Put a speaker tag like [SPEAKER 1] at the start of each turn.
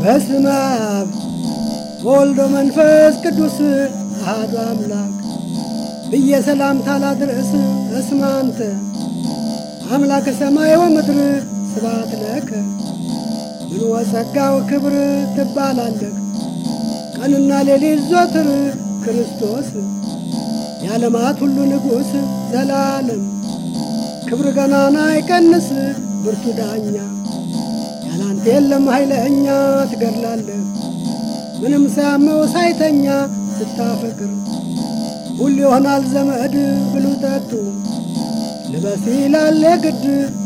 [SPEAKER 1] በስመ አብ ወልዶ መንፈስ ቅዱስ አሐዱ አምላክ ብዬ ሰላምታ ላድርስ እስመ አንተ አምላከ ሰማይ ወምድር ስብሐት ለከ ምን ወጸጋው ክብር ትባላለህ ቀንና ሌሊት ዞትር ክርስቶስ የዓለማት ሁሉ ንጉሥ ዘላለም ክብር ገናና አይቀንስ ብርቱ ዳኛ ያላንተ የለም ኃይለኛ ትገድላለህ ምንም ሳያመው ሳይተኛ ስታፈቅር ሁሉ ይሆናል ዘመድ ብሉ ጠጡ ልበስ ይላል የግድ